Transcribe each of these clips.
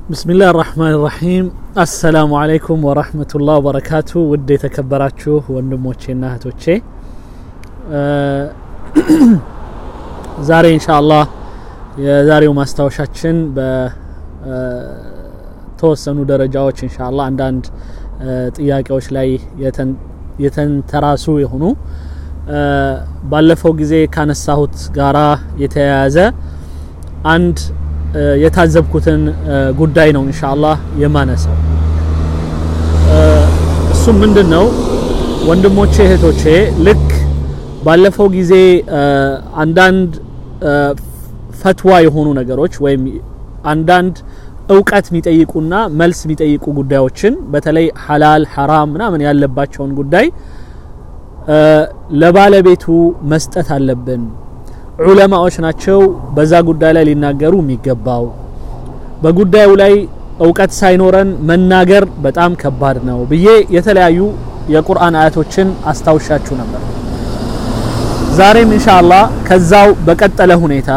ብስሚላህ ራህማን ራሒም አሰላሙ አለይኩም ወራህመቱላህ ወበረካቱ ውድ የተከበራችሁ ወንድሞቼና እህቶቼ ዛሬ ኢንሻአላህ የዛሬው ማስታወሻችን በተወሰኑ ደረጃዎች ኢንሻአላህ አንዳንድ ጥያቄዎች ላይ የተንተራሱ የሆኑ ባለፈው ጊዜ ካነሳሁት ጋራ የተያያዘ አንድ የታዘብኩትን ጉዳይ ነው ኢንሻአላህ የማነሳው። እሱም ምንድን ነው ወንድሞቼ እህቶቼ፣ ልክ ባለፈው ጊዜ አንዳንድ ፈትዋ የሆኑ ነገሮች ወይም አንዳንድ እውቀት የሚጠይቁና መልስ የሚጠይቁ ጉዳዮችን በተለይ ሐላል ሐራም ምናምን ያለባቸውን ጉዳይ ለባለቤቱ መስጠት አለብን ዑለማዎች ናቸው በዛ ጉዳይ ላይ ሊናገሩ የሚገባው። በጉዳዩ ላይ እውቀት ሳይኖረን መናገር በጣም ከባድ ነው ብዬ የተለያዩ የቁርአን አያቶችን አስታውሻችሁ ነበር። ዛሬም ኢንሻአላህ ከዛው በቀጠለ ሁኔታ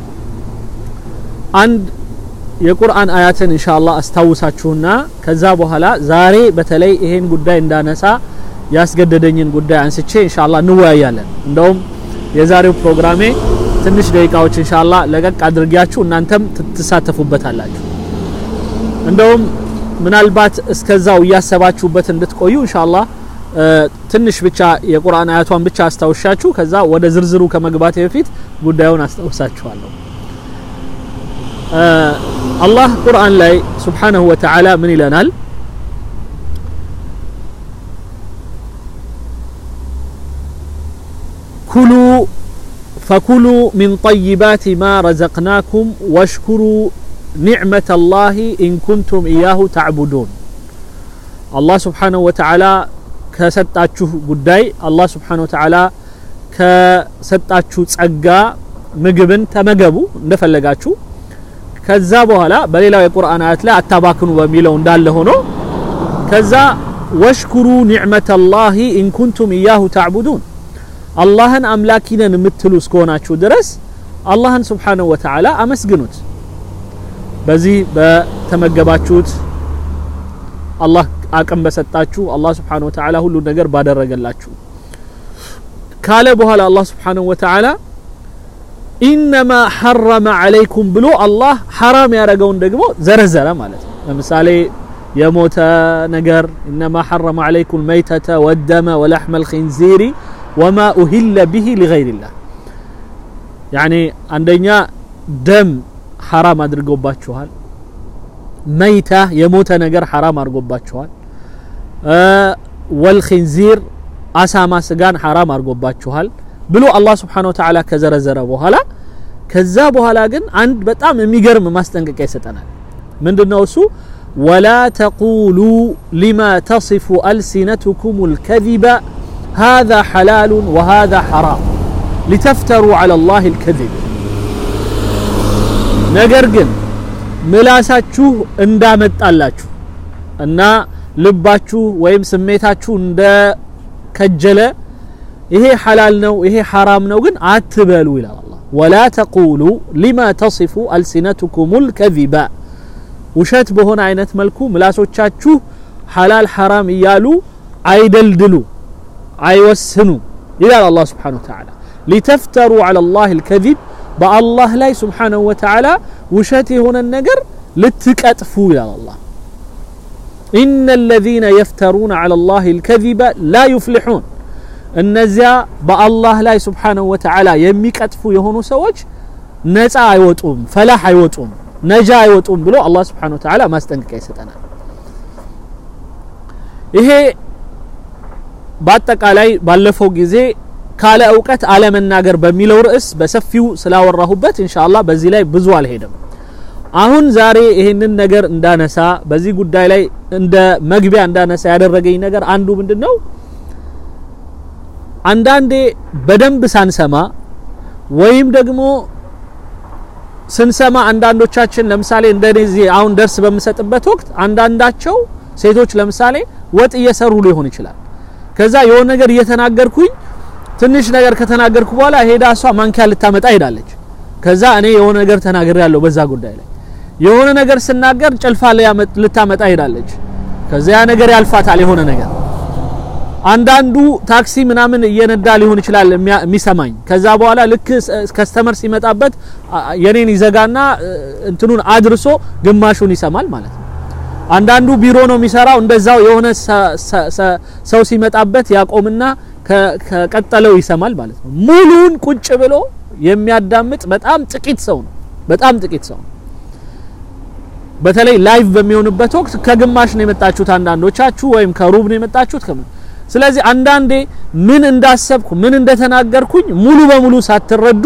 አንድ የቁርአን አያትን ኢንሻአላህ አስታውሳችሁና ከዛ በኋላ ዛሬ በተለይ ይሄን ጉዳይ እንዳነሳ ያስገደደኝን ጉዳይ አንስቼ ኢንሻአላህ እንወያያለን። እንደውም የዛሬው ፕሮግራሜ ትንሽ ደቂቃዎች ኢንሻአላህ ለቀቅ አድርጊያችሁ እናንተም ትሳተፉበታላችሁ። እንደውም ምናልባት እስከዛው እያሰባችሁበት እንድትቆዩ ኢንሻአላህ ትንሽ ብቻ የቁርአን አያቷን ብቻ አስታውሻችሁ ከዛ ወደ ዝርዝሩ ከመግባቴ በፊት ጉዳዩን አስታውሳችኋለሁ። አላህ ቁርአን ላይ ሱብሓነሁ ወተዓላ ምን ይለናል? ኩሉ ፈኩሉ ሚን ጠይባት ማ ረዘቅናኩም ወሽኩሩ ኒዕመተ ላሂ ኢን ኩንቱም ኢያሁ ተዕቡዱን። አላህ ስብሓነሁ ወተዓላ ከሰጣችሁ ጉዳይ አላህ ስብሓነሁ ወተዓላ ከሰጣችሁ ጸጋ ምግብን ተመገቡ እንደፈለጋችሁ። ከዛ በኋላ በሌላው የቁርአን አያት ላይ አታባክኑ በሚለው እንዳለ ሆኖ ከዛ ወሽኩሩ ኒዕመተ ላሂ ኢን ኩንቱም ኢያሁ ተዕቡዱን አላህን አምላኪ ነን የምትሉ እስከሆናችሁ ድረስ አላህን ስብሓነሁ ወተዓላ አመስግኑት። በዚህ በተመገባችሁት አላህ አቅም በሰጣችሁ አላህ ስብሓነሁ ወተዓላ ሁሉ ነገር ባደረገላችሁ ካለ በኋላ አላህ ስብሓነሁ ወተዓላ ኢነማ ሐረመ ዓለይኩም ብሎ አላህ ሐራም ያደረገውን ደግሞ ዘረዘረ ማለት ነው። ለምሳሌ የሞተ ነገር ኢነማ ሐረመ ዓለይኩም መይተተ ወደመ ወለሕመል ኺንዚሪ ወማ ኡሂለ ቢሂ ሊገይሪላህ ያኔ አንደኛ ደም ሐራም አድርጎባችኋል። መይታ የሞተ ነገር ሐራም አድርጎባችኋል። ወልኺንዚር አሳማ ስጋን ሐራም አድርጎባችኋል ብሎ አላህ ስብሓነሁ ወተዓላ ከዘረዘረ በኋላ ከዛ በኋላ ግን አንድ በጣም የሚገርም ማስጠንቀቂያ ይሰጠናል። ምንድነው እሱ? ወላ ተቁሉ ሊማ ተሲፉ አልሲነቱኩም ልከዚበ هذا حلال وهذا حرام لتفتروا على الله الكذب ነገር ግን ምላሳችሁ እንዳመጣላችሁ እና ልባችሁ ወይም ስሜታችሁ እንደ ከጀለ ይሄ ሐላል ነው ይሄ ሐራም ነው ግን አትበሉ ይላል አላህ ወላ ተቁሉ ሊማ ተሲፉ አልሲነቱኩም ልከዚባ ውሸት በሆነ አይነት መልኩ ምላሶቻችሁ ሐላል ሐራም እያሉ አይደልድሉ አይወስኑ ይላል አላህ ስብሓነሁ ወተዓላ ሊተፍተሩ ዐላ ላህ ልከዚብ በአላህ ላይ ስብሓነሁ ወተዓላ ውሸት የሆነን ነገር ልትቀጥፉ ይላል አላህ ኢነ ለዚነ የፍተሩነ ዐላ ላህ ልከዚበ ላ ዩፍሊሑን እነዚያ በአላህ ላይ ስብሓነሁ ወተዓላ የሚቀጥፉ የሆኑ ሰዎች ነፃ አይወጡም ፈላህ አይወጡም ነጃ አይወጡም ብሎ አላህ ስብሓነሁ ወተዓላ ማስጠንቀቂያ ይሰጠናል ይሄ በአጠቃላይ ባለፈው ጊዜ ካለ እውቀት አለመናገር በሚለው ርዕስ በሰፊው ስላወራሁበት ኢንሻአላህ በዚህ ላይ ብዙ አልሄድም። አሁን ዛሬ ይሄንን ነገር እንዳነሳ በዚህ ጉዳይ ላይ እንደ መግቢያ እንዳነሳ ያደረገኝ ነገር አንዱ ምንድነው አንዳንዴ በደንብ ሳንሰማ ወይም ደግሞ ስንሰማ አንዳንዶቻችን ለምሳሌ እንደዚህ አሁን ደርስ በምሰጥበት ወቅት አንዳንዳቸው ሴቶች ለምሳሌ ወጥ እየሰሩ ሊሆን ይችላል ከዛ የሆነ ነገር እየተናገርኩኝ ትንሽ ነገር ከተናገርኩ በኋላ ሄዳ እሷ ማንኪያ ልታመጣ ሄዳለች። ከዛ እኔ የሆነ ነገር ተናግሬ ያለው በዛ ጉዳይ ላይ የሆነ ነገር ስናገር ጭልፋ ልታመጣ ሄዳለች። ከዚያ ነገር ያልፋታል የሆነ ነገር አንዳንዱ ታክሲ ምናምን እየነዳ ሊሆን ይችላል የሚሰማኝ። ከዛ በኋላ ልክ ከስተመር ሲመጣበት የኔን ይዘጋና እንትኑን አድርሶ ግማሹን ይሰማል ማለት ነው። አንዳንዱ ቢሮ ነው የሚሰራው። እንደዛው የሆነ ሰው ሲመጣበት ያቆምና ከቀጠለው ይሰማል ማለት ነው። ሙሉን ቁጭ ብሎ የሚያዳምጥ በጣም ጥቂት ሰው ነው። በጣም ጥቂት ሰው ነው። በተለይ ላይቭ በሚሆንበት ወቅት ከግማሽ ነው የመጣችሁት አንዳንዶቻችሁ፣ ወይም ከሩብ ነው የመጣችሁት ከምን ስለዚህ አንዳንዴ ምን እንዳሰብኩ ምን እንደተናገርኩኝ ሙሉ በሙሉ ሳትረዱ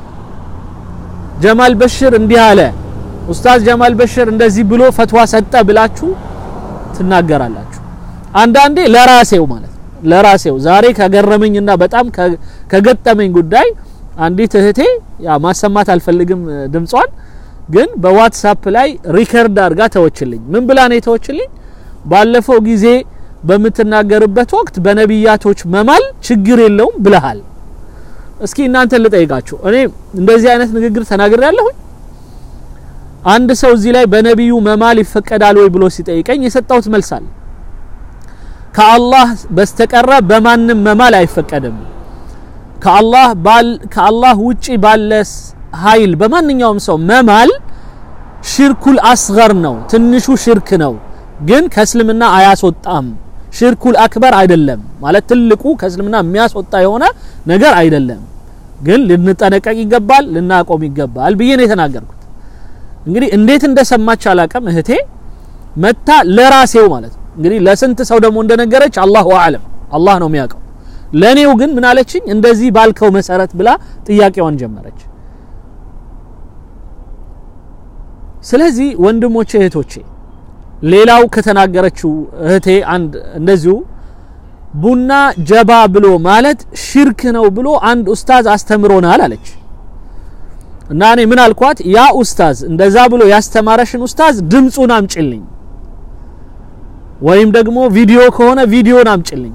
ጀማል በሽር እንዲህ አለ፣ ኡስታዝ ጀማል በሽር እንደዚህ ብሎ ፈትዋ ሰጠ ብላችሁ ትናገራላችሁ። አንዳንዴ ለራሴው ማለት ነው ለራሴው ዛሬ ከገረመኝና በጣም ከገጠመኝ ጉዳይ አንዲት እህቴ ያ ማሰማት አልፈልግም ድምጿን፣ ግን በዋትሳፕ ላይ ሪከርድ አድርጋ ተወችልኝ። ምን ብላ ነው የተወችልኝ? ባለፈው ጊዜ በምትናገርበት ወቅት በነቢያቶች መማል ችግር የለውም ብለሃል። እስኪ እናንተን ልጠይቃችሁ። እኔ እንደዚህ አይነት ንግግር ተናግሬ ያለሁኝ? አንድ ሰው እዚህ ላይ በነቢዩ መማል ይፈቀዳል ወይ ብሎ ሲጠይቀኝ የሰጠሁት መልስ አለ። ከአላህ በስተቀረ በማንም መማል አይፈቀድም። ከአላህ ባል ከአላህ ውጪ ባለ ኃይል በማንኛውም ሰው መማል ሽርኩል አስገር ነው፣ ትንሹ ሽርክ ነው፣ ግን ከእስልምና አያስወጣም። ሽርኩል አክበር አይደለም ማለት ትልቁ ከእስልምና የሚያስወጣ የሆነ ነገር አይደለም። ግን ልንጠነቀቅ ይገባል፣ ልናቆም ይገባል ብዬ ነው የተናገርኩት። እንግዲህ እንዴት እንደሰማች አላቅም እህቴ መታ ለራሴው ማለት ነው እንግዲህ ለስንት ሰው ደግሞ እንደነገረች አላሁ አዕለም አላህ ነው የሚያውቀው። ለኔው ግን ምን አለችኝ? እንደዚህ ባልከው መሰረት ብላ ጥያቄዋን ጀመረች። ስለዚህ ወንድሞቼ እህቶቼ ሌላው ከተናገረችው እህቴ አንድ እንደዚሁ ቡና ጀባ ብሎ ማለት ሽርክ ነው ብሎ አንድ ኡስታዝ አስተምሮናል አለች። እና እኔ ምን አልኳት? ያ ኡስታዝ እንደዛ ብሎ ያስተማረሽን ኡስታዝ ድምፁን አምጭልኝ፣ ወይም ደግሞ ቪዲዮ ከሆነ ቪዲዮን አምጭልኝ።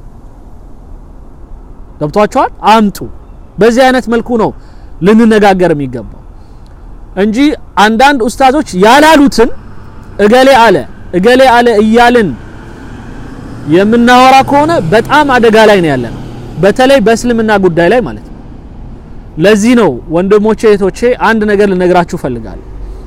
ገብቷቸዋል? አምጡ። በዚህ አይነት መልኩ ነው ልንነጋገር የሚገባው እንጂ አንዳንድ ኡስታዞች ያላሉትን እገሌ አለ እገሌ አለ እያልን የምናወራ ከሆነ በጣም አደጋ ላይ ነው ያለነው፣ በተለይ በእስልምና ጉዳይ ላይ ማለት ነው። ለዚህ ነው ወንድሞቼ እህቶቼ አንድ ነገር ልነግራችሁ ፈልጋለሁ።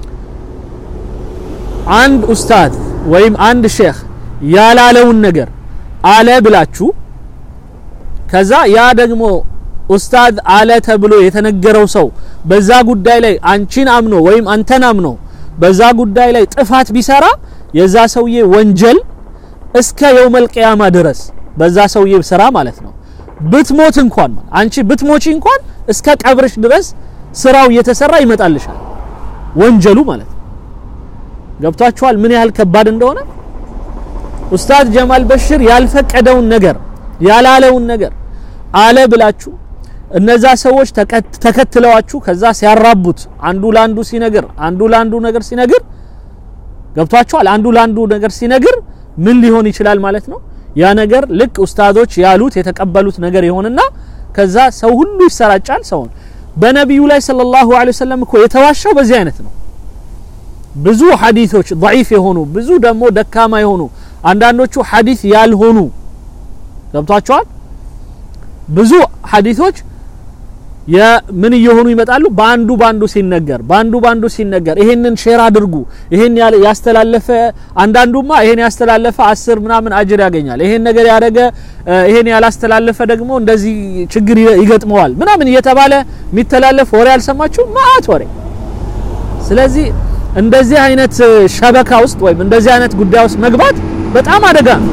አንድ ኡስታዝ ወይም አንድ ሼክ ያላለውን ነገር አለ ብላችሁ ከዛ ያ ደግሞ ኡስታዝ አለ ተብሎ የተነገረው ሰው በዛ ጉዳይ ላይ አንቺን አምኖ ወይም አንተን አምኖ በዛ ጉዳይ ላይ ጥፋት ቢሰራ የዛ ሰውዬ ወንጀል እስከ የውመል ቂያማ ድረስ በዛ ሰውዬ ስራ ማለት ነው። ብትሞት እንኳን አንቺ ብትሞቺ እንኳን እስከ ቀብርሽ ድረስ ስራው እየተሰራ ይመጣልሻል፣ ወንጀሉ ማለት ነው። ገብቷችኋል? ምን ያህል ከባድ እንደሆነ። ኡስታዝ ጀማል በሽር ያልፈቀደውን ነገር ያላለውን ነገር አለ ብላችሁ እነዛ ሰዎች ተከትለዋችሁ ከዛ ሲያራቡት አንዱ ለአንዱ ሲነግር አንዱ ለአንዱ ነገር ሲነግር ገብቷችኋል? አንዱ ለአንዱ ነገር ሲነግር ምን ሊሆን ይችላል ማለት ነው። ያ ነገር ልክ ኡስታዞች ያሉት የተቀበሉት ነገር ይሆንና ከዛ ሰው ሁሉ ይሰራጫል። ሰውን በነቢዩ ላይ ሰለላሁ ዐለይሂ ወሰለም እኮ የተዋሻው በዚህ አይነት ነው። ብዙ ሐዲሶች ضعيف የሆኑ ብዙ ደግሞ ደካማ የሆኑ አንዳንዶቹ ሐዲስ ያልሆኑ ገብቷቸዋል። ብዙ ሐዲሶች የምን እየሆኑ ይመጣሉ? በአንዱ ባንዱ ሲነገር በአንዱ ባንዱ ሲነገር ይሄንን ሼር አድርጉ፣ ይሄን ያስተላለፈ አንዳንዱማ ይሄን ያስተላለፈ አስር ምናምን አጅር ያገኛል፣ ይሄን ነገር ያደረገ ይሄን ያላስተላለፈ ደግሞ እንደዚህ ችግር ይገጥመዋል ምናምን እየተባለ የሚተላለፍ ወሬ አልሰማችሁ? ማአት ወሬ። ስለዚህ እንደዚህ አይነት ሸበካ ውስጥ ወይም እንደዚህ አይነት ጉዳይ ውስጥ መግባት በጣም አደጋ ነው።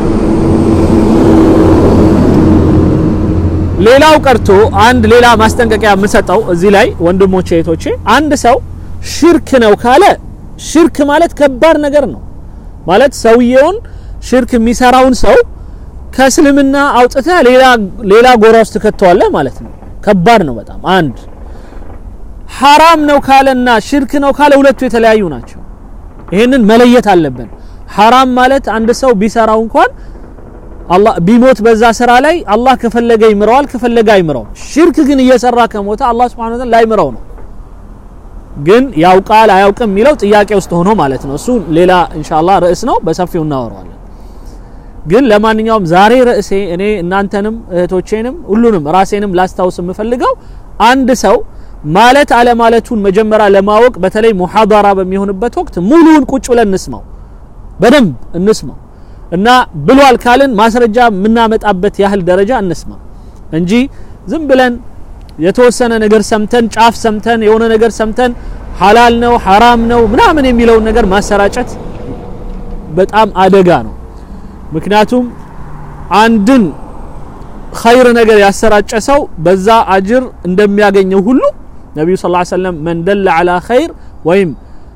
ሌላው ቀርቶ አንድ ሌላ ማስጠንቀቂያ የምሰጠው እዚህ ላይ ወንድሞቼ እህቶቼ፣ አንድ ሰው ሽርክ ነው ካለ ሽርክ ማለት ከባድ ነገር ነው ማለት ሰውየውን ሽርክ የሚሰራውን ሰው ከእስልምና አውጥተህ ሌላ ሌላ ጎራ ውስጥ ትከተዋለህ ማለት ነው። ከባድ ነው በጣም አንድ ሐራም ነው ካለና ሽርክ ነው ካለ ሁለቱ የተለያዩ ናቸው። ይሄንን መለየት አለብን። ሐራም ማለት አንድ ሰው ቢሰራው እንኳን አላህ ቢሞት በዛ ስራ ላይ አላህ ከፈለገ ይምረዋል፣ ከፈለገ አይምረው። ሽርክ ግን እየሰራ ከሞተ አላህ Subhanahu Wa Ta'ala ላይምረው ነው። ግን ያውቃል አያውቅም የሚለው ጥያቄ ውስጥ ሆኖ ማለት ነው። እሱ ሌላ ኢንሻአላህ ርዕስ ነው፣ በሰፊው እናወራዋለን። ግን ለማንኛውም ዛሬ ርዕሴ እኔ እናንተንም እህቶቼንም ሁሉንም ራሴንም ላስታውስ የምፈልገው አንድ ሰው ማለት አለማለቱን መጀመሪያ ለማወቅ በተለይ ሙሐደራ በሚሆንበት ወቅት ሙሉውን ቁጭ ብለን እንስማው፣ በደንብ እንስማው እና ብሏል ካልን ማስረጃ የምናመጣበት ያህል ደረጃ እንስማ እንጂ ዝም ብለን የተወሰነ ነገር ሰምተን ጫፍ ሰምተን የሆነ ነገር ሰምተን ሐላል ነው ሐራም ነው ምናምን የሚለውን ነገር ማሰራጨት በጣም አደጋ ነው። ምክንያቱም አንድን ኸይር ነገር ያሰራጨ ሰው በዛ አጅር እንደሚያገኘው ሁሉ ነቢዩ ስ ሰለም መን ደለ ዐላ ኸይር ወይም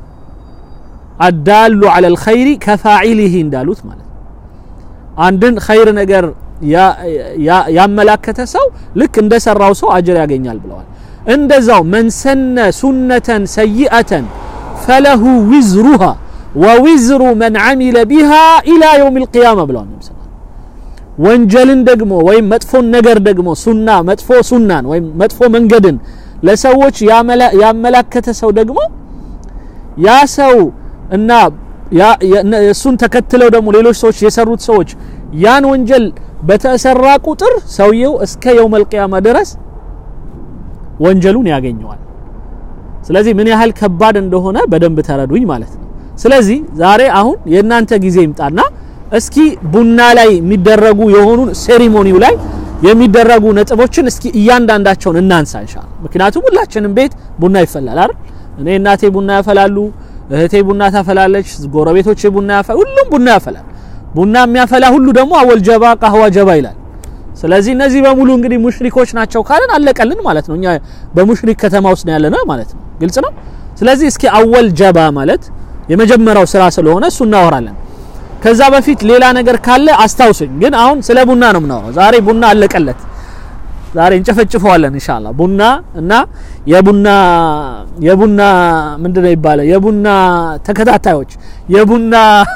አዳሉ ዐላ ልኸይሪ ከፋዒሊሂ እንዳሉት ማለት ነው። አንድን ኸይር ነገር ያመላከተ ሰው ልክ እንደሰራው ሰው አጅር ያገኛል ብለዋል። እንደዛው መን ሰነ ሱነተን ሰይአተን ፈለሁ ዊዝሩሃ ወዊዝሩ መን ዓሚለ ቢሃ ኢላ የውም ልቅያማ ብለዋል። ነቢ ወንጀልን ደግሞ ወይም መጥፎን ነገር ደግሞ ሱና መጥፎ ሱናን ወይም መጥፎ መንገድን ለሰዎች ያመላከተ ሰው ደግሞ ያ ሰው እና እሱን ተከትለው ደግሞ ሌሎች ሰዎች የሰሩት ሰዎች ያን ወንጀል በተሰራ ቁጥር ሰውየው እስከ የውመል ቂያማ ድረስ ወንጀሉን ያገኘዋል። ስለዚህ ምን ያህል ከባድ እንደሆነ በደንብ ተረዱኝ ማለት ነው። ስለዚህ ዛሬ አሁን የእናንተ ጊዜ ይምጣና እስኪ ቡና ላይ የሚደረጉ የሆኑ ሴሪሞኒው ላይ የሚደረጉ ነጥቦችን እስኪ እያንዳንዳቸውን እናንሳ ኢንሻአላህ። ምክንያቱም ሁላችንም ቤት ቡና ይፈላል አይደል? እኔ እናቴ ቡና ያፈላሉ፣ እህቴ ቡና ታፈላለች፣ ጎረቤቶቼ ቡና ያፈላሉ፣ ሁሉም ቡና ያፈላል። ቡና የሚያፈላ ሁሉ ደግሞ አወል ጀባ ቃህዋ ጀባ ይላል። ስለዚህ እነዚህ በሙሉ እንግዲህ ሙሽሪኮች ናቸው ካለን አለቀልን ማለት ነው። እኛ በሙሽሪክ ከተማ ውስጥ ነው ያለነው ማለት ነው። ግልጽ ነው። ስለዚህ እስኪ አወል ጀባ ማለት የመጀመሪያው ስራ ስለሆነ እሱ እናወራለን። ከዛ በፊት ሌላ ነገር ካለ አስታውሱኝ። ግን አሁን ስለ ቡና ነው የምናወራው። ዛሬ ቡና አለቀለት። ዛሬ እንጨፈጭፈዋለን ኢንሻአላህ። ቡና እና የቡና የቡና ምንድነው ይባላል? የቡና ተከታታዮች የቡና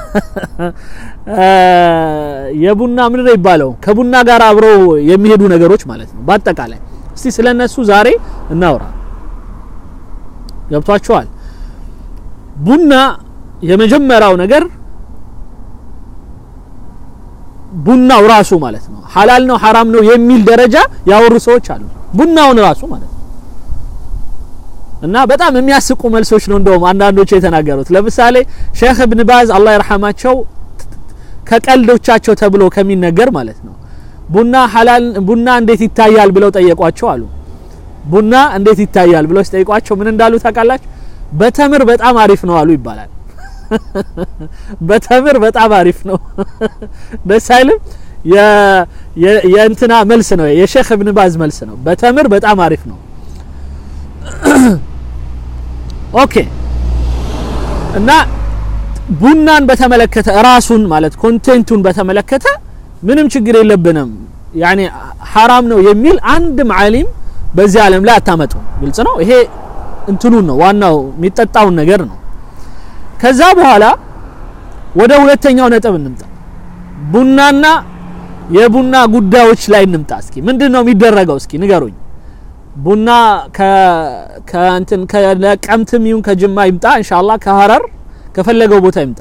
የቡና ምንድነው ይባለው? ከቡና ጋር አብረው የሚሄዱ ነገሮች ማለት ነው። በአጠቃላይ እስቲ ስለነሱ ዛሬ እናውራ። ገብቷችኋል? ቡና የመጀመሪያው ነገር ቡናው ራሱ ማለት ነው ሐላል ነው ሐራም ነው የሚል ደረጃ ያወሩ ሰዎች አሉ። ቡናውን ራሱ ማለት ነው እና በጣም የሚያስቁ መልሶች ነው እንደውም አንዳንዶቹ የተናገሩት። ለምሳሌ ሼክ እብን ባዝ አላህ ይርሐማቸው ከቀልዶቻቸው ተብሎ ከሚነገር ማለት ነው ቡና ሐላል ቡና እንዴት ይታያል ብለው ጠየቋቸው አሉ። ቡና እንዴት ይታያል ብለው ሲጠይቋቸው ምን እንዳሉ ታውቃላችሁ? በተምር በጣም አሪፍ ነው አሉ ይባላል። በተምር በጣም አሪፍ ነው። ደስ አይልም? የእንትና መልስ ነው፣ የሼክ እብን ባዝ መልስ ነው። በተምር በጣም አሪፍ ነው። ኦኬ እና ቡናን በተመለከተ ራሱን ማለት ኮንቴንቱን በተመለከተ ምንም ችግር የለብንም ያኔ ሐራም ነው የሚል አንድም ዓሊም በዚህ ዓለም ላይ አታመጡ። ግልጽ ነው። ይሄ እንትኑን ነው ዋናው የሚጠጣውን ነገር ነው። ከዛ በኋላ ወደ ሁለተኛው ነጥብ እንምጣ። ቡናና የቡና ጉዳዮች ላይ እንምጣ። እስኪ ምንድን ነው የሚደረገው? እስኪ ንገሩኝ። ቡና ከእንትን ከነቀምትም ይሁን ከጅማ ይምጣ ኢንሻአላህ ከሀረር ከፈለገው ቦታ ይምጣ።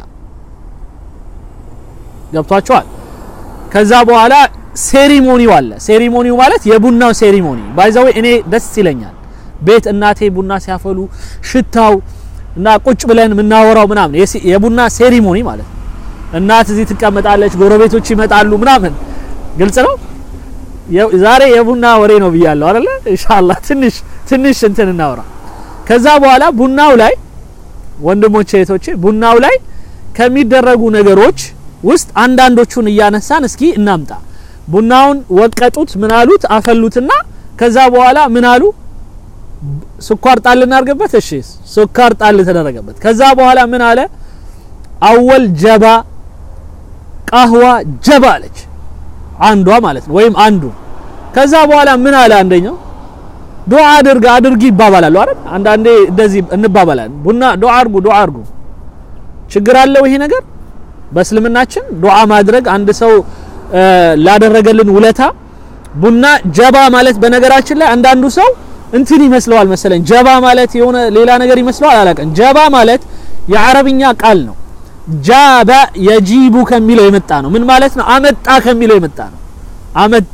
ገብቷቸዋል። ከዛ በኋላ ሴሪሞኒው አለ። ሴሪሞኒው ማለት የቡናው ሴሪሞኒ ባይዘው እኔ ደስ ይለኛል። ቤት እናቴ ቡና ሲያፈሉ ሽታው እና ቁጭ ብለን የምናወራው ምናምን የቡና ሴሪሞኒ ማለት ነው። እናት እዚህ ትቀመጣለች፣ ጎረቤቶች ይመጣሉ ምናምን። ግልጽ ነው። ዛሬ የቡና ወሬ ነው ብያለሁ አይደለ? ኢንሻአላህ ትንሽ ትንሽ እንትን እናውራ። ከዛ በኋላ ቡናው ላይ ወንድሞቼ እህቶቼ፣ ቡናው ላይ ከሚደረጉ ነገሮች ውስጥ አንዳንዶቹን እያነሳን እስኪ እናምጣ። ቡናውን ወቀጡት፣ ምን አሉት? አፈሉትና ከዛ በኋላ ምን አሉ? ስኳር ጣል እናርገበት። እሺ ስኳር ጣል ተደረገበት። ከዛ በኋላ ምን አለ? አወል ጀባ ቃህዋ ጀባ አለች አንዷ ማለት ነው፣ ወይም አንዱ። ከዛ በኋላ ምን አለ አንደኛው? ዱዓ አድርግ አድርጊ ይባባላሉ አይደል? አንዳንዴ እንደዚህ እንባባላለን። ቡና ዱዓ አድርጉ ዱዓ አድርጉ። ችግር አለው ይሄ ነገር በእስልምናችን ዱዓ ማድረግ አንድ ሰው ላደረገልን ውለታ ቡና ጀባ ማለት በነገራችን ላይ አንዳንዱ ሰው እንትን ይመስለዋል መሰለኝ ጀባ ማለት የሆነ ሌላ ነገር ይመስለዋል አላውቅም ጀባ ማለት የአረብኛ ቃል ነው ጃበ የጂቡ ከሚለው የመጣ ነው ምን ማለት ነው አመጣ ከሚለው የመጣ ነው አመጣ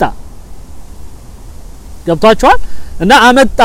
ገብቷቸዋል እና አመጣ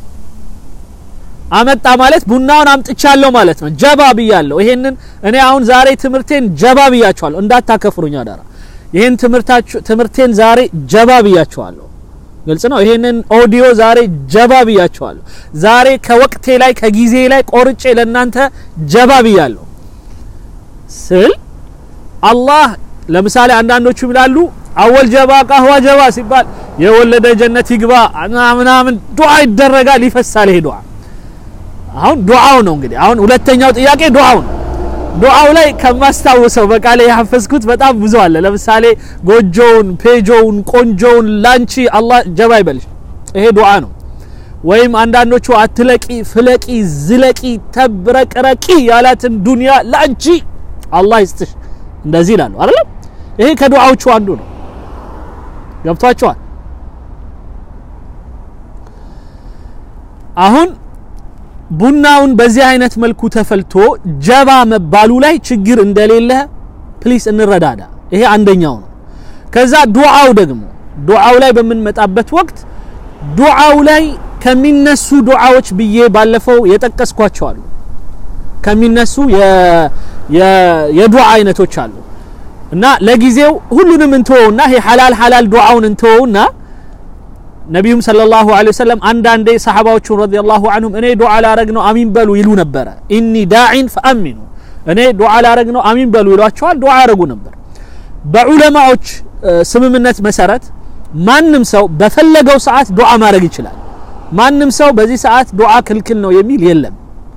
አመጣ ማለት ቡናውን አምጥቻለሁ ማለት ነው ጀባ ብያለሁ ይሄንን እኔ አሁን ዛሬ ትምህርቴን ጀባ ብያቸዋለሁ እንዳታከፍሩኝ አደራ ይሄን ትምህርታችሁ ትምህርቴን ዛሬ ጀባ ብያቸዋለሁ ግልጽ ነው ይሄንን ኦዲዮ ዛሬ ጀባ ብያቸዋለሁ ዛሬ ከወቅቴ ላይ ከጊዜ ላይ ቆርጬ ለእናንተ ጀባ ብያለሁ ስል አላህ ለምሳሌ አንዳንዶቹ ይላሉ አወል ጀባ ቃህዋ ጀባ ሲባል የወለደ ጀነት ይግባ ምናምን ዱዓ ይደረጋል ይፈሳል ይሄ ዱዓ አሁን ዱዓው ነው እንግዲህ አሁን ሁለተኛው ጥያቄ ዱዓው ነው ዱዓው ላይ ከማስታውሰው በቃ ላይ ያፈዝኩት በጣም ብዙ አለ ለምሳሌ ጎጆውን ፔጆውን ቆንጆውን ላንቺ አላህ ጀባ ይበልሽ ይሄ ዱዓ ነው ወይም አንዳንዶቹ አትለቂ ፍለቂ ዝለቂ ተብረቅረቂ ያላትን ዱንያ ላንቺ አላህ ይስጥሽ እንደዚህ ይላሉ አይደለም ይሄ ከዱዓዎቹ አንዱ ነው ገብቷቸዋል አሁን ቡናውን በዚህ አይነት መልኩ ተፈልቶ ጀባ መባሉ ላይ ችግር እንደሌለ ፕሊስ እንረዳዳ ይሄ አንደኛው ነው ከዛ ዱዓው ደግሞ ዱዓው ላይ በምንመጣበት ወቅት ዱዓው ላይ ከሚነሱ ዱዓዎች ብዬ ባለፈው የጠቀስኳቸው አሉ ከሚነሱ የዱዓ አይነቶች አሉ እና ለጊዜው ሁሉንም እንተወውና ይሄ ሐላል ሐላል ዱዓውን እንተወውና ነቢዩም ሰለላሁ ዐለይሂ ወሰለም አንዳንዴ ሰሐባዎቹን ረዲየላሁ ዐንሁም እኔ ዱዓ ላረግ ነው አሚን በሉ ይሉ ነበረ ኢኒ ዳዒን ፈአሚኑ እኔ ዱዓ ላረግ ነው አሚን በሉ ይሏቸዋል ዱዓ ያረጉ ነበር በዑለማዎች ስምምነት መሰረት ማንም ሰው በፈለገው ሰዓት ዱዓ ማድረግ ይችላል ማንም ሰው በዚህ ሰዓት ዱዓ ክልክል ነው የሚል የለም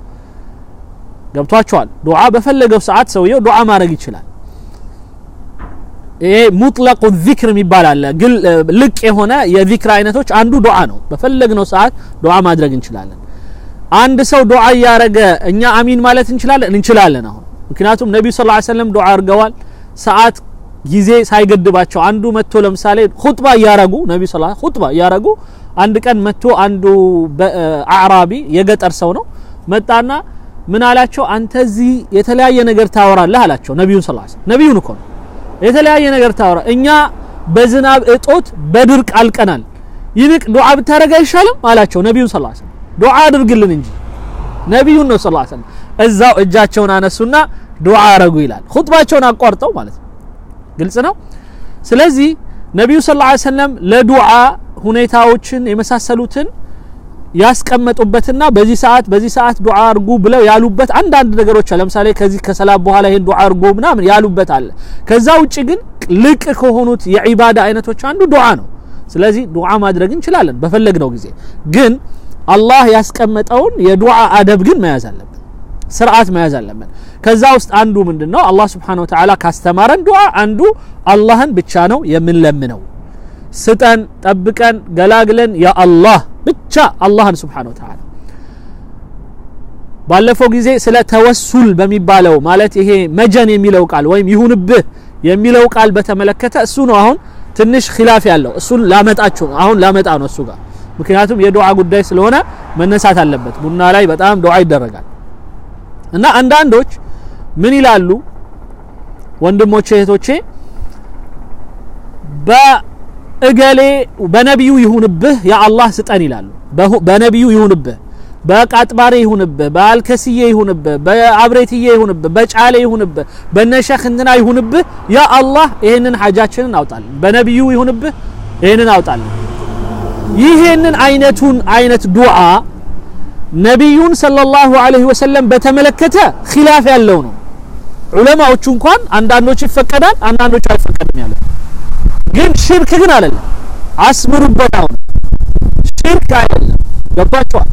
ገብቷቸዋል ዱዓ በፈለገው ሰዓት ሰውየው ዱዓ ማድረግ ይችላል ይሄ ሙጥለቁ ዚክር የሚባል አለ ግን ልቅ የሆነ የዚክር አይነቶች አንዱ ዱዓ ነው በፈለግነው ሰዓት ዱዓ ማድረግ እንችላለን አንድ ሰው ዱዓ እያረገ እኛ አሚን ማለት እንችላለን እንችላለን አሁን ምክንያቱም ነቢዩ ስ ሰለም ዱዓ አድርገዋል ሰዓት ጊዜ ሳይገድባቸው አንዱ መጥቶ ለምሳሌ ሁጥባ እያረጉ ነቢዩ ስ ሁጥባ እያረጉ አንድ ቀን መጥቶ አንዱ አዕራቢ የገጠር ሰው ነው መጣና ምን አላቸው አንተ እዚህ የተለያየ ነገር ታወራለህ አላቸው ነቢዩን ስ ነቢዩን እኮ ነው የተለያየ ነገር ታወራ እኛ በዝናብ እጦት በድርቅ አልቀናል ይልቅ ዱዓ ብታደረግ አይሻልም አላቸው ነቢዩን ስ ሰለም ዱዓ አድርግልን እንጂ ነቢዩን ነው ስ ሰለም እዛው እጃቸውን አነሱና ዱዓ አረጉ ይላል ሁጥባቸውን አቋርጠው ማለት ነው ግልጽ ነው ስለዚህ ነቢዩ ስ ሰለም ለዱዓ ሁኔታዎችን የመሳሰሉትን ያስቀመጡበትና በዚህ ሰዓት በዚህ ሰዓት ዱዓ አርጉ ብለው ያሉበት አንዳንድ ነገሮች አለ ለምሳሌ ከዚህ ከሰላት በኋላ ይሄን ዱዓ አርጉ ምናምን ያሉበት አለ ከዛ ውጭ ግን ልቅ ከሆኑት የዒባዳ አይነቶች አንዱ ዱዓ ነው ስለዚህ ዱዓ ማድረግ እንችላለን በፈለግነው ጊዜ ግን አላህ ያስቀመጠውን የዱዓ አደብ ግን መያዝ አለብን ስርዓት መያዝ አለብን ከዛ ውስጥ አንዱ ምንድነው አላህ Subhanahu Wa Ta'ala ካስተማረን ዱዓ አንዱ አላህን ብቻ ነው የምንለምነው ስጠን ጠብቀን ገላግለን ያ አላህ ብቻ አላህን Subhanahu Wa Ta'ala ባለፈው ጊዜ ስለ ተወሱል በሚባለው ማለት ይሄ መጀን የሚለው ቃል ወይም ይሁንብህ የሚለው ቃል በተመለከተ እሱ ነው አሁን ትንሽ ኺላፍ ያለው እሱን ላመጣችሁ አሁን ላመጣ ነው እሱ ጋር ምክንያቱም የዱዓ ጉዳይ ስለሆነ መነሳት አለበት ቡና ላይ በጣም ዱዓ ይደረጋል እና አንዳንዶች ምን ይላሉ ወንድሞቼ እህቶቼ በእገሌ በነቢዩ ይሁንብህ ያ አላህ ስጠን ይላሉ በነቢዩ ይሁንብህ በቃጥባሬ ይሁንብህ በአልከስዬ ይሁንብህ በአብሬትዬ ይሁንብህ በጫሌ ይሁንብህ በነሸህ እንትና ይሁንብህ ያ አላህ ይሄንን ሐጃችንን አውጣልን በነቢዩ ይሁንብህ ይሄንን አውጣልን ይሄንን አይነቱን አይነት ዱዓ ነቢዩን ሰለላሁ ዐለይሂ ወሰለም በተመለከተ ኺላፍ ያለው ነው ዑለማዎቹ እንኳን አንዳንዶች ይፈቀዳል አንዳንዶች አይፈቀድም ያለ ግን ሽርክ ግን አይደለም አስምሩበት አሁን ሽርክ አይደለም ገባችኋል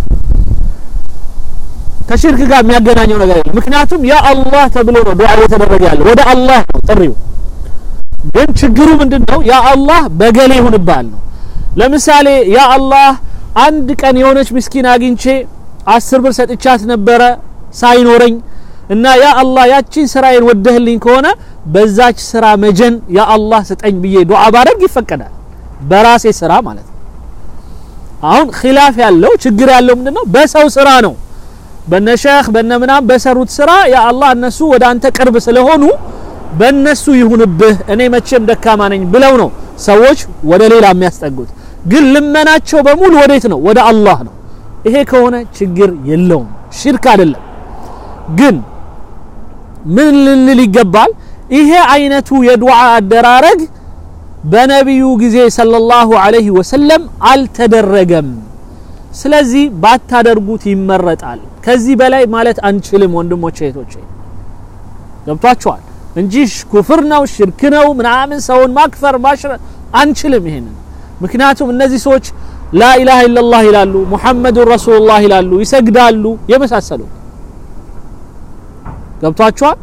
ከሽርክ ጋር የሚያገናኘው ነገር የለም ምክንያቱም ያ አላህ ተብሎ ነው ዱዓ እየተደረገ ያለው ወደ አላህ ነው ጥሪው ግን ችግሩ ምንድነው ያ አላህ በገሌ ይሁንብሃል ነው ለምሳሌ ያ አላህ አንድ ቀን የሆነች ምስኪን አግኝቼ አስር ብር ሰጥቻት ነበረ ሳይኖረኝ እና ያ አላህ ያቺን ስራዬን ወደህልኝ ከሆነ በዛች ስራ መጀን ያ አላህ ስጠኝ ብዬ ዱዓ ባደርግ ይፈቀዳል በራሴ ስራ ማለት ነው አሁን ኺላፍ ያለው ችግር ያለው ምንድነው በሰው ስራ ነው በነ ሸህ በነ ምናም በሰሩት ስራ ያ አላህ እነሱ ወደ አንተ ቅርብ ስለሆኑ በእነሱ ይሁንብህ እኔ መቼም ደካማ ነኝ ብለው ነው ሰዎች ወደ ሌላ የሚያስጠጉት ግን ልመናቸው በሙሉ ወዴት ነው ወደ አላህ ነው ይሄ ከሆነ ችግር የለውም ሽርክ አይደለም ግን ምን ልንል ይገባል ይሄ አይነቱ የዱዓ አደራረግ በነቢዩ ጊዜ ሰለላሁ ዐለይሂ ወሰለም አልተደረገም ስለዚህ ባታደርጉት ይመረጣል ከዚህ በላይ ማለት አንችልም ወንድሞቼ እህቶቼ ገብቷቸዋል እንጂ ኩፍር ነው ሽርክ ነው ምናምን ሰውን ማክፈር ማሽረ አንችልም ይሄንን ምክንያቱም እነዚህ ሰዎች ላኢላሃ ኢላላህ ይላሉ ሙሐመዱን ረሱሉላህ ይላሉ ይሰግዳሉ የመሳሰሉት ገብቷቸዋል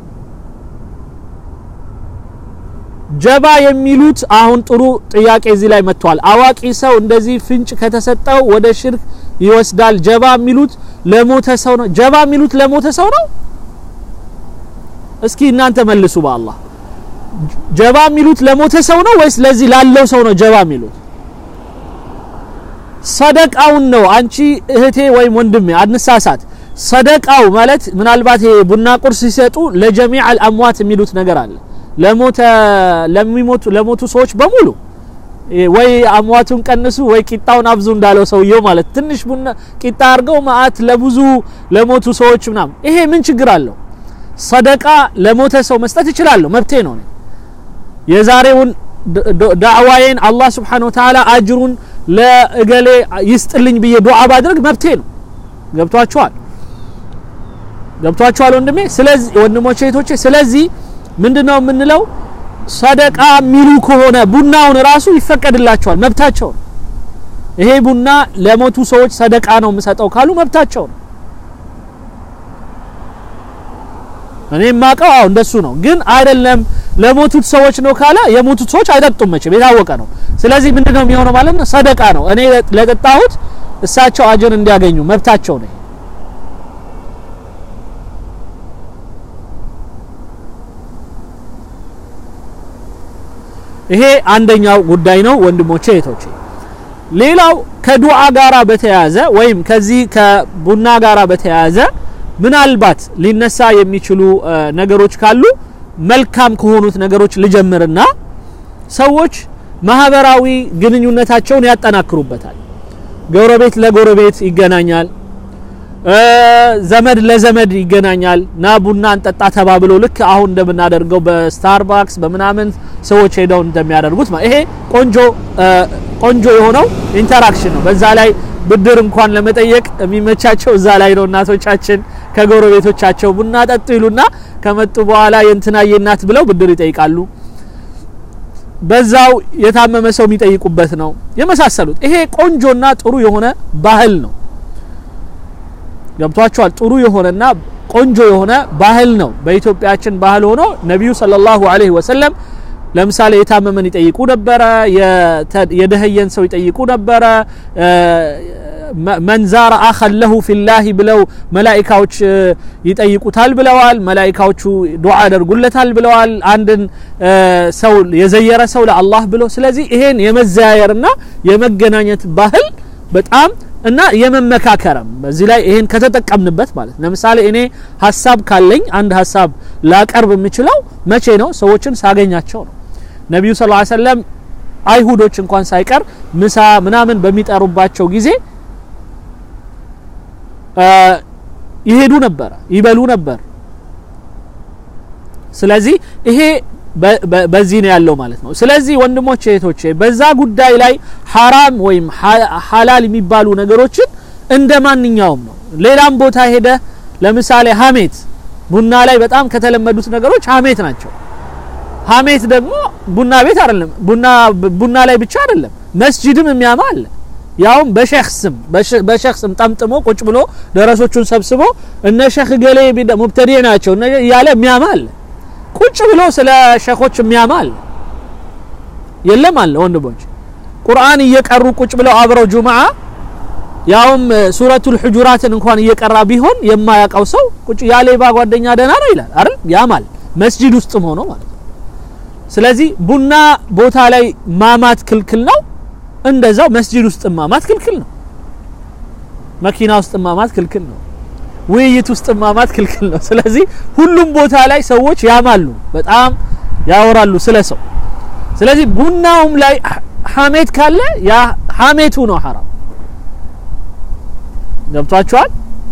ጀባ የሚሉት አሁን ጥሩ ጥያቄ እዚህ ላይ መጥቷል አዋቂ ሰው እንደዚህ ፍንጭ ከተሰጠው ወደ ሽርክ ይወስዳል ጀባ የሚሉት ለሞተ ሰው ነው ጀባ የሚሉት ለሞተ ሰው ነው እስኪ እናንተ መልሱ በአላህ ጀባ የሚሉት ለሞተ ሰው ነው ወይስ ለዚህ ላለው ሰው ነው ጀባ የሚሉት ሰደቃውን ነው አንቺ እህቴ ወይም ወንድሜ አንሳሳት ሰደቃው ማለት ምናልባት ይሄ ቡና ቁርስ ሲሰጡ ለጀሚዕ አልአምዋት የሚሉት ነገር አለ ለሞተ ለሚሞቱ ለሞቱ ሰዎች በሙሉ ወይ አሟቱን ቀንሱ ወይ ቂጣውን አብዙ እንዳለው ሰውየው ማለት ትንሽ ቡና ቂጣ አድርገው ማአት ለብዙ ለሞቱ ሰዎች ምናምን ይሄ ምን ችግር አለው ሰደቃ ለሞተ ሰው መስጠት እችላለሁ መብቴ ነው የዛሬውን ዳዕዋዬን አላህ Subhanahu Wa Ta'ala አጅሩን ለእገሌ ይስጥልኝ ብዬ ዱዓ ባድርግ መብቴ ነው ገብቷችኋል ገብቷችኋል ወንድሜ ስለዚህ ወንድሞቼ እህቶቼ ስለዚህ ምንድነው የምንለው ሰደቃ የሚሉ ከሆነ ቡናውን ራሱ ይፈቀድላቸዋል መብታቸው ነው ይሄ ቡና ለሞቱ ሰዎች ሰደቃ ነው የምሰጠው ካሉ መብታቸው ነው እኔ የማውቀው አዎ እንደሱ ነው ግን አይደለም ለሞቱት ሰዎች ነው ካለ የሞቱት ሰዎች አይጠጡም መቼም የታወቀ ነው ስለዚህ ምንድነው የሚሆነው ማለት ነው ሰደቃ ነው እኔ ለጠጣሁት እሳቸው አጅር እንዲያገኙ መብታቸው ነው ይሄ አንደኛው ጉዳይ ነው ወንድሞቼ እህቶቼ ሌላው ከዱዓ ጋራ በተያያዘ ወይም ከዚህ ከቡና ጋራ በተያያዘ ምናልባት ሊነሳ የሚችሉ ነገሮች ካሉ መልካም ከሆኑት ነገሮች ልጀምርና ሰዎች ማህበራዊ ግንኙነታቸውን ያጠናክሩበታል ጎረቤት ለጎረቤት ይገናኛል ዘመድ ለዘመድ ይገናኛል ና ቡና እንጠጣ ተባብሎ ልክ አሁን እንደምናደርገው በስታርባክስ በምናምን ሰዎች ሄደው እንደሚያደርጉት ይሄ ቆንጆ ቆንጆ የሆነው ኢንተራክሽን ነው በዛ ላይ ብድር እንኳን ለመጠየቅ የሚመቻቸው እዛ ላይ ነው እናቶቻችን ከጎረቤቶቻቸው ቡና ጠጡ ይሉና ከመጡ በኋላ የእንትናዬ እናት ብለው ብድር ይጠይቃሉ በዛው የታመመ ሰው የሚጠይቁበት ነው የመሳሰሉት ይሄ ቆንጆና ጥሩ የሆነ ባህል ነው ገብቷቸዋል ጥሩ የሆነና ቆንጆ የሆነ ባህል ነው በኢትዮጵያችን ባህል ሆኖ ነቢዩ ሰለላሁ ዐለይሂ ወሰለም ለምሳሌ የታመመን ይጠይቁ ነበረ የደህየን ሰው ይጠይቁ ነበረ መን ዛረ አኸን ለሁ ፊላሂ ብለው መላኢካዎች ይጠይቁታል ብለዋል መላኢካዎቹ ዱዓ ያደርጉለታል ብለዋል አንድን ሰው የዘየረ ሰው ለአላህ ብሎ ስለዚህ ይሄን የመዘያየርና የመገናኘት ባህል በጣም እና የመመካከረም በዚህ ላይ ይሄን ከተጠቀምንበት ማለት ለምሳሌ እኔ ሀሳብ ካለኝ አንድ ሀሳብ ላቀርብ የምችለው መቼ ነው ሰዎችን ሳገኛቸው ነው ነቢዩ ስ ሰለም አይሁዶች እንኳን ሳይቀር ምሳ ምናምን በሚጠሩባቸው ጊዜ ይሄዱ ነበረ ይበሉ ነበር ስለዚህ ይሄ በዚህ ነው ያለው ማለት ነው ስለዚህ ወንድሞቼ እህቶቼ በዛ ጉዳይ ላይ ሐራም ወይም ሐላል የሚባሉ ነገሮችን እንደ ማንኛውም ነው ሌላም ቦታ ሄደ ለምሳሌ ሀሜት ቡና ላይ በጣም ከተለመዱት ነገሮች ሀሜት ናቸው ሀሜት ደግሞ ቡና ቤት አይደለም ቡና ቡና ላይ ብቻ አይደለም መስጂድም የሚያማ አለ ያውም በሼክ ስም በሼክ ስም ጠምጥሞ ቁጭ ብሎ ደረሶቹን ሰብስቦ እነ ሼክ ገሌ ሙብተዲዕ ናቸው እያለ የሚያማ አለ ቁጭ ብሎ ስለ ሸኾች የሚያማ አለ የለም አለ ወንድሞች ቁርአን እየቀሩ ቁጭ ብለው አብረው ጁምዓ ያውም ሱረቱል ሁጁራትን እንኳን እየቀራ ቢሆን የማያውቀው ሰው ቁጭ ያሌባ ጓደኛ ደህና ነው ይላል አይደል ያማል መስጂድ ውስጥም ሆኖ ማለት ነው ስለዚህ ቡና ቦታ ላይ ማማት ክልክል ነው እንደዛው መስጂድ ውስጥ ማማት ክልክል ነው። መኪና ውስጥ ማማት ክልክል ነው። ውይይት ውስጥ ማማት ክልክል ነው። ስለዚህ ሁሉም ቦታ ላይ ሰዎች ያማሉ፣ በጣም ያወራሉ ስለ ሰው። ስለዚህ ቡናውም ላይ ሐሜት ካለ ያ ሐሜቱ ነው ሐራም። ገብቷችኋል?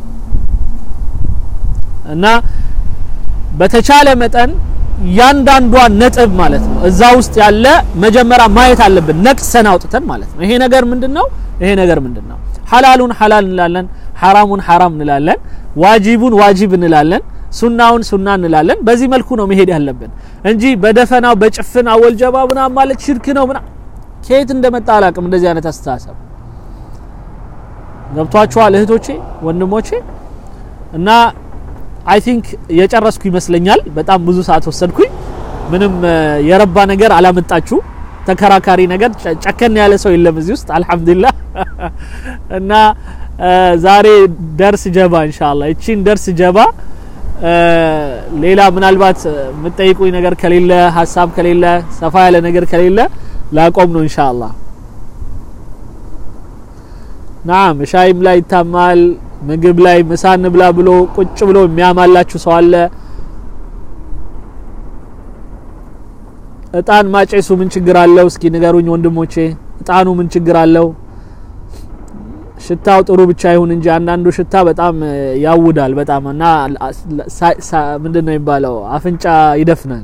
እና በተቻለ መጠን ያንዳንዷን ነጥብ ማለት ነው እዛ ውስጥ ያለ መጀመሪያ ማየት አለብን፣ ነቅሰን አውጥተን ማለት ነው። ይሄ ነገር ምንድነው? ይሄ ነገር ምንድነው? ሐላሉን ሐላል እንላለን፣ ሐራሙን ሐራም እንላለን፣ ዋጂቡን ዋጂብ እንላለን፣ ሱናውን ሱና እንላለን። በዚህ መልኩ ነው መሄድ ያለብን እንጂ በደፈናው በጭፍን አወልጀባ ምናምን ማለት ሽርክ ነው ምናምን ከየት እንደመጣ አላቅም። እንደዚህ አይነት አስተሳሰብ ገብቷችኋል እህቶቼ ወንድሞቼ? እና አይ ቲንክ የጨረስኩ ይመስለኛል። በጣም ብዙ ሰዓት ወሰድኩኝ። ምንም የረባ ነገር አላመጣችሁ። ተከራካሪ ነገር ጨከን ያለ ሰው የለም እዚህ ውስጥ አልሐምዱሊላህ። እና ዛሬ ደርስ ጀባ ኢንሻአላህ እቺን ደርስ ጀባ ሌላ ምናልባት የምትጠይቁኝ ነገር ከሌለ ሀሳብ ከሌለ ሰፋ ያለ ነገር ከሌለ ላቆም ነው ኢንሻአላህ። ናም ሻይም ላይ ይታማል፣ ምግብ ላይ ምሳ እንብላ ብሎ ቁጭ ብሎ የሚያማላችሁ ሰው አለ። እጣን ማጨሱ ምን ችግር አለው? እስኪ ንገሩኝ ወንድሞቼ፣ እጣኑ ምን ችግር አለው? ሽታው ጥሩ ብቻ ይሁን እንጂ አንዳንዱ ሽታ በጣም ያውዳል በጣም እና ምንድነው የሚባለው አፍንጫ ይደፍናል።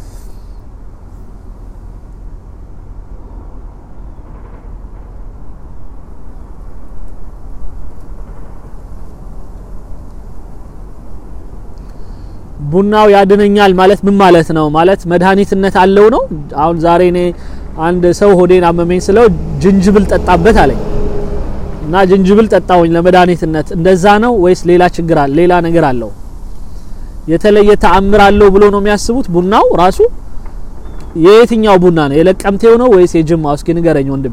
ቡናው ያድነኛል ማለት ምን ማለት ነው? ማለት መድኃኒትነት አለው ነው። አሁን ዛሬ እኔ አንድ ሰው ሆዴን አመመኝ ስለው ጅንጅብል ጠጣበት አለኝ እና ጅንጅብል ጠጣውኝ ለመድኃኒትነት። እንደዛ ነው ወይስ ሌላ ችግር አለ? ሌላ ነገር አለው? የተለየ ተአምር አለው ብሎ ነው የሚያስቡት? ቡናው ራሱ የየትኛው ቡና ነው? የለቀምቴው ነው ወይስ የጅማው? እስኪ ንገረኝ ወንድሜ።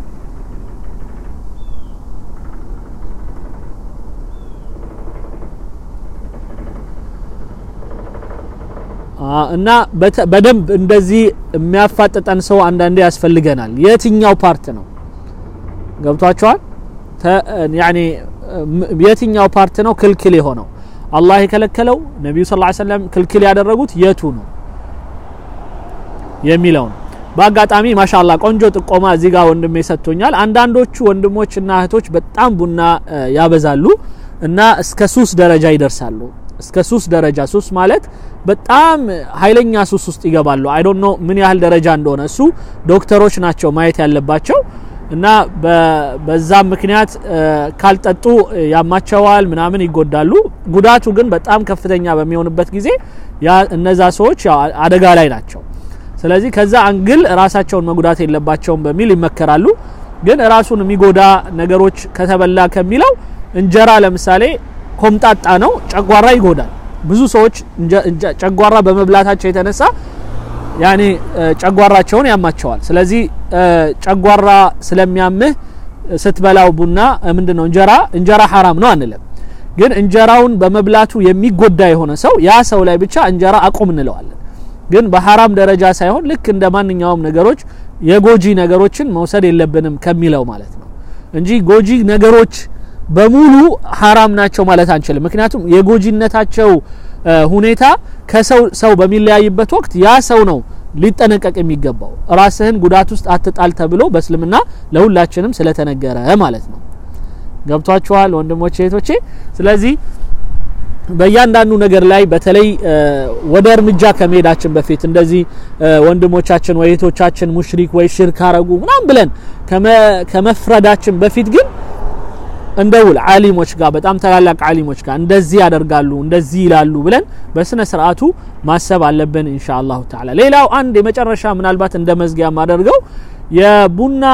እና በደንብ እንደዚህ የሚያፋጥጠን ሰው አንዳንዴ ያስፈልገናል። የትኛው ፓርት ነው ገብቷቸዋል? ያኔ የትኛው ፓርት ነው ክልክል የሆነው? አላህ የከለከለው ነቢዩ ሰለላሁ ዐለይሂ ወሰለም ክልክል ያደረጉት የቱ ነው የሚለው ነው። በአጋጣሚ ማሻላ ቆንጆ ጥቆማ እዚህ ጋር ወንድሜ ሰጥቶኛል። አንዳንዶቹ ወንድሞችና እህቶች በጣም ቡና ያበዛሉ እና እስከ ሱስ ደረጃ ይደርሳሉ። እስከ ሱስ ደረጃ ሱስ ማለት በጣም ኃይለኛ ሱስ ውስጥ ይገባሉ። አይ ዶንት ኖ ምን ያህል ደረጃ እንደሆነ እሱ ዶክተሮች ናቸው ማየት ያለባቸው። እና በዛም ምክንያት ካልጠጡ ያማቸዋል፣ ምናምን ይጎዳሉ። ጉዳቱ ግን በጣም ከፍተኛ በሚሆንበት ጊዜ ያ እነዛ ሰዎች ያው አደጋ ላይ ናቸው። ስለዚህ ከዛ አንግል ራሳቸውን መጉዳት የለባቸውም በሚል ይመከራሉ። ግን ራሱን የሚጎዳ ነገሮች ከተበላ ከሚለው እንጀራ ለምሳሌ ኮምጣጣ ነው፣ ጨጓራ ይጎዳል። ብዙ ሰዎች ጨጓራ በመብላታቸው የተነሳ ያኔ ጨጓራቸውን ያማቸዋል። ስለዚህ ጨጓራ ስለሚያምህ ስትበላው ቡና ምንድነው እንጀራ እንጀራ ሐራም ነው አንልም። ግን እንጀራውን በመብላቱ የሚጎዳ የሆነ ሰው ያ ሰው ላይ ብቻ እንጀራ አቁም እንለዋለን። ግን በሐራም ደረጃ ሳይሆን ልክ እንደ ማንኛውም ነገሮች የጎጂ ነገሮችን መውሰድ የለብንም ከሚለው ማለት ነው እንጂ ጎጂ ነገሮች በሙሉ ሐራም ናቸው ማለት አንችልም። ምክንያቱም የጎጂነታቸው ሁኔታ ከሰው ሰው በሚለያይበት ወቅት ያ ሰው ነው ሊጠነቀቅ የሚገባው። ራስህን ጉዳት ውስጥ አትጣል ተብሎ በእስልምና ለሁላችንም ስለተነገረ ማለት ነው። ገብቷችኋል ወንድሞቼ እህቶቼ? ስለዚህ በእያንዳንዱ ነገር ላይ በተለይ ወደ እርምጃ ከመሄዳችን በፊት እንደዚህ ወንድሞቻችን ወይ እህቶቻችን ሙሽሪክ ወይ ሽርክ አረጉ ምናምን ብለን ከመፍረዳችን በፊት ግን እንደውል ዓሊሞች ጋር በጣም ታላላቅ ዓሊሞች ጋር እንደዚህ ያደርጋሉ እንደዚህ ይላሉ ብለን በስነ ስርዓቱ ማሰብ አለብን ኢንሻአላሁ ተዓላ። ሌላው አንድ የመጨረሻ ምናልባት እንደ መዝጊያ ማደርገው የቡና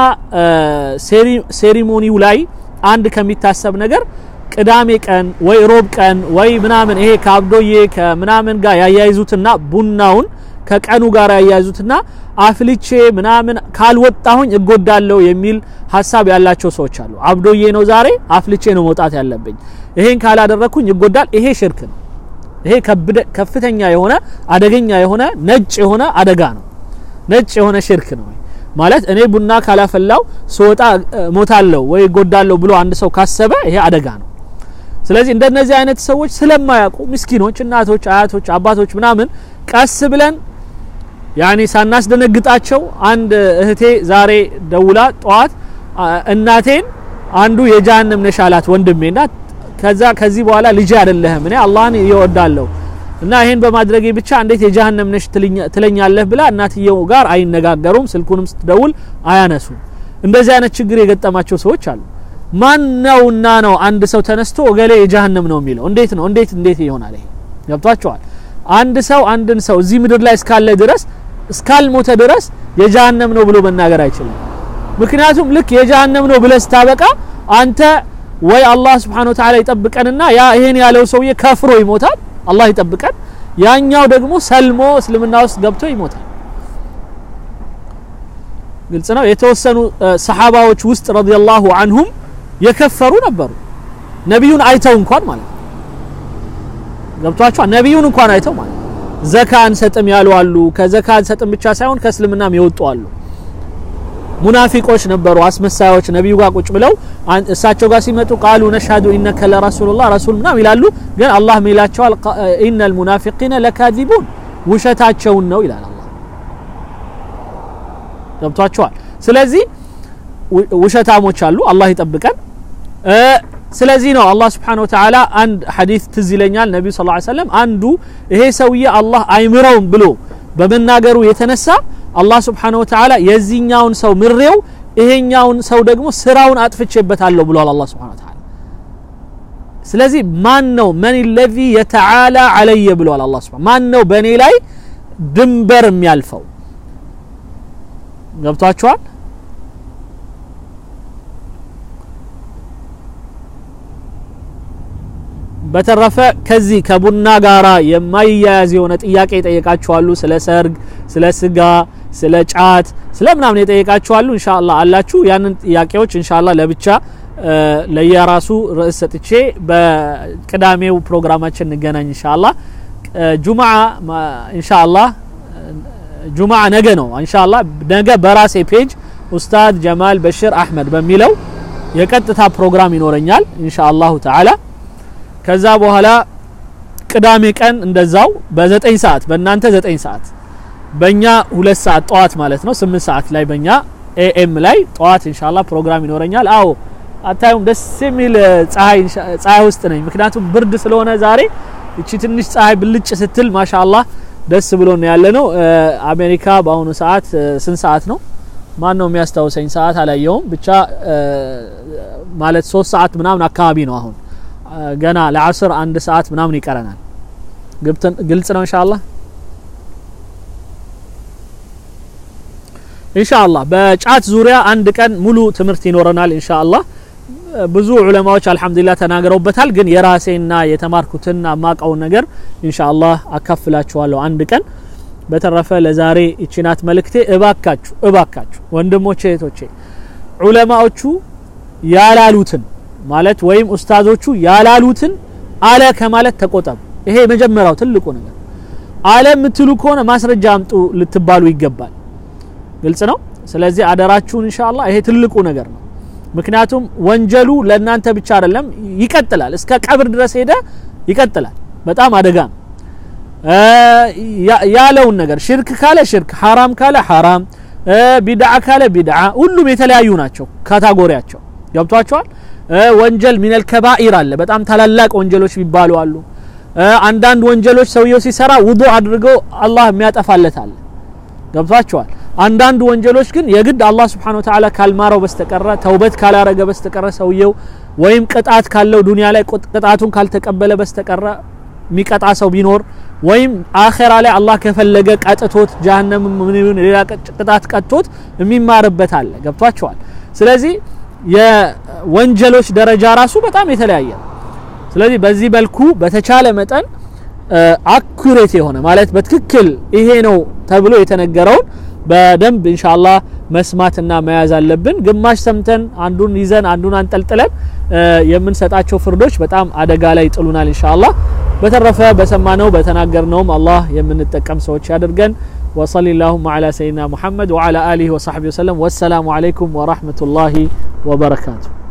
ሴሪሞኒው ላይ አንድ ከሚታሰብ ነገር ቅዳሜ ቀን ወይ ሮብ ቀን ወይ ምናምን ይሄ ከአብዶዬ ከምናምን ጋር ያያይዙትና ቡናውን ከቀኑ ጋር ያያይዙትና አፍልቼ ምናምን ካልወጣሁኝ እጎዳለሁ የሚል ሀሳብ ያላቸው ሰዎች አሉ። አብዶዬ ነው ዛሬ አፍልቼ ነው መውጣት ያለብኝ፣ ይሄን ካላደረኩኝ ይጎዳል። ይሄ ሽርክ ነው። ይሄ ከፍተኛ የሆነ አደገኛ የሆነ ነጭ የሆነ አደጋ ነው። ነጭ የሆነ ሽርክ ነው። ማለት እኔ ቡና ካላፈላው ስወጣ ሞታለሁ ወይ ጎዳለሁ ብሎ አንድ ሰው ካሰበ ይሄ አደጋ ነው። ስለዚህ እንደነዚህ አይነት ሰዎች ስለማያውቁ ምስኪኖች፣ እናቶች፣ አያቶች፣ አባቶች ምናምን ቀስ ብለን ያኔ ሳናስደነግጣቸው አንድ እህቴ ዛሬ ደውላ ጠዋት እናቴን አንዱ የጀሃነም ነሽ አላት ወንድሜና ከዛ ከዚህ በኋላ ልጅ አይደለህም እኔ አላህን ይወዳለሁ እና ይሄን በማድረጌ ብቻ እንዴት የጀሃነም ነሽ ትለኛለህ ብላ እናትየው ጋር አይነጋገሩም። ስልኩንም ስትደውል አያነሱ። እንደዚህ አይነት ችግር የገጠማቸው ሰዎች አሉ። ማን ነውና ነው አንድ ሰው ተነስቶ ወገሌ የጀሃነም ነው የሚለው? እንዴት ነው እንዴት እንዴት ይሆናል? ይሄ ገብቷቸዋል። አንድ ሰው አንድን ሰው እዚህ ምድር ላይ እስካለ ድረስ እስካልሞተ ድረስ የጀሃነም ነው ብሎ መናገር አይችልም። ምክንያቱም ልክ የጀሃነም ነው ብለህ ስታበቃ አንተ ወይ አላህ Subhanahu Wa Ta'ala ይጠብቀንና ያ ይሄን ያለው ሰውዬ ከፍሮ ይሞታል፣ አላህ ይጠብቀን። ያኛው ደግሞ ሰልሞ እስልምና ውስጥ ገብቶ ይሞታል። ግልጽ ነው። የተወሰኑ ሰሓባዎች ውስጥ ረዲየላሁ አንሁም የከፈሩ ነበሩ፣ ነቢዩን አይተው እንኳን ማለት ነው። ገብቷቸዋል። ነቢዩን እንኳን አይተው ማለት ዘካ አንሰጥም ያሉ አሉ። ከዘካ አንሰጥም ብቻ ሳይሆን ከእስልምናም የወጡ አሉ። ሙናፊቆች ነበሩ፣ አስመሳዮች ነቢዩ ጋር ቁጭ ብለው እሳቸው ጋር ሲመጡ ቃሉ ነሽሀዱ ኢነከ ለረሱሉላህ ረሱል ምናምን ይላሉ። ግን አላህ ምን ይላቸዋል? ኢነል ሙናፊቂነ ለካዚቡን ውሸታቸውን ነው ይላል አላህ። ገብቷቸዋል። ስለዚህ ውሸታሞች አሉ፣ አላህ ይጠብቀን። ስለዚህ ነው አላህ Subhanahu Wa Ta'ala አንድ ሐዲስ ትዝ ይለኛል ነብዩ ሰለላሁ ዐለይሂ ወሰለም አንዱ ይሄ ሰውዬ አላህ አይምረውም ብሎ በመናገሩ የተነሳ አላህ Subhanahu Wa Ta'ala የዚህኛውን ሰው ምሬው ይሄኛውን ሰው ደግሞ ስራውን አጥፍቼበታለሁ ብሏል አላህ Subhanahu Wa Ta'ala። ስለዚህ ማን ነው መን الذي يتعالى علي ብሏል አላህ Subhanahu ማን ነው በእኔ ላይ ድንበር የሚያልፈው ገብቷችኋል? በተረፈ ከዚህ ከቡና ጋራ የማይያያዝ የሆነ ጥያቄ ይጠየቃችኋሉ። ስለ ሰርግ፣ ስለ ስጋ፣ ስለ ጫት፣ ስለ ምናምን የጠየቃችኋሉ። ኢንሻአላህ አላችሁ። ያንን ጥያቄዎች ኢንሻአላህ ለብቻ ለየራሱ ርዕስ ሰጥቼ በቅዳሜው ፕሮግራማችን እንገናኝ ኢንሻአላህ። ጁምዓ ኢንሻአላህ ጁምዓ ነገ ነው ኢንሻአላህ። ነገ በራሴ ፔጅ ኡስታዝ ጀማል በሽር አህመድ በሚለው የቀጥታ ፕሮግራም ይኖረኛል ኢንሻአላሁ ተዓላ። ከዛ በኋላ ቅዳሜ ቀን እንደዛው በዘጠኝ ሰዓት በእናንተ ዘጠኝ ሰዓት በእኛ ሁለት ሰዓት ጠዋት ማለት ነው ስምንት ሰዓት ላይ በእኛ ኤኤም ላይ ጠዋት ኢንሻአላህ ፕሮግራም ይኖረኛል። አዎ አታዩም? ደስ የሚል ፀሐይ ፀሐይ ውስጥ ነኝ። ምክንያቱም ብርድ ስለሆነ ዛሬ እቺ ትንሽ ፀሐይ ብልጭ ስትል ማሻአላህ ደስ ብሎ ነው ያለ ነው። አሜሪካ በአሁኑ ሰዓት ስንት ሰዓት ነው? ማን ነው የሚያስታውሰኝ? ሰዓት አላየውም። ብቻ ማለት ሶስት ሰዓት ምናምን አካባቢ ነው አሁን ገና ለአስር አንድ ሰዓት ምናምን ይቀረናል። ግልጽ ነው ኢንሻአላህ ኢንሻአላህ። በጫት ዙሪያ አንድ ቀን ሙሉ ትምህርት ይኖረናል ኢንሻአላህ። ብዙ ዑለማዎች አልሐምዱሊላህ ተናግረውበታል። ግን የራሴና የተማርኩትና ማቀውን ነገር ኢንሻአላህ አካፍላችኋለሁ አንድ ቀን። በተረፈ ለዛሬ እቺናት መልእክቴ። እባካችሁ እባካችሁ ወንድሞቼ እህቶቼ ዑለማዎቹ ያላሉትን ማለት ወይም ኡስታዞቹ ያላሉትን አለ ከማለት ተቆጠቡ። ይሄ የመጀመሪያው ትልቁ ነገር። አለ የምትሉ ከሆነ ማስረጃ አምጡ ልትባሉ ይገባል። ግልጽ ነው። ስለዚህ አደራችሁን ኢንሻአላህ ይሄ ትልቁ ነገር ነው። ምክንያቱም ወንጀሉ ለእናንተ ብቻ አይደለም፣ ይቀጥላል። እስከ ቀብር ድረስ ሄደ ይቀጥላል። በጣም አደጋ ነው። ያለውን ነገር ሽርክ ካለ ሽርክ፣ ሐራም ካለ ሐራም፣ ቢድዓ ካለ ቢድዓ፣ ሁሉም የተለያዩ ናቸው ካታጎሪያቸው። ገብቷቸዋል። ወንጀል ሚነል ከባኢር አለ። በጣም ታላላቅ ወንጀሎች የሚባሉ አሉ። አንዳንድ ወንጀሎች ሰውየው ሲሰራ ውዱ አድርገው አላህ የሚያጠፋለት አለ። ገብቷቸዋል። አንዳንድ ወንጀሎች ግን የግድ አላህ Subhanahu Wa Ta'ala ካልማረው በስተቀረ ተውበት ካላረገ በስተቀረ ሰውየው ወይም ቅጣት ካለው ዱንያ ላይ ቅጣቱን ካልተቀበለ በስተቀረ የሚቀጣ ሰው ቢኖር ወይም አኼራ ላይ አላህ ከፈለገ ቀጥቶት ጀሀነም ምን ይሁን ሌላ ቅጣት ቀጥቶት የሚማርበት አለ። ገብቷቸዋል። ስለዚህ የወንጀሎች ደረጃ ራሱ በጣም የተለያየ ነው። ስለዚህ በዚህ መልኩ በተቻለ መጠን አኩሬት የሆነ ማለት በትክክል ይሄ ነው ተብሎ የተነገረውን በደንብ ኢንሻአላህ መስማትና መያዝ አለብን። ግማሽ ሰምተን አንዱን ይዘን አንዱን አንጠልጥለን የምንሰጣቸው ፍርዶች በጣም አደጋ ላይ ይጥሉናል ኢንሻአላህ። በተረፈ በሰማነው በተናገርነውም አላህ የምንጠቀም ሰዎች ያድርገን። وصل اللهم على سيدنا محمد وعلى آله وصحبه وسلم والسلام عليكم ورحمة الله وبركاته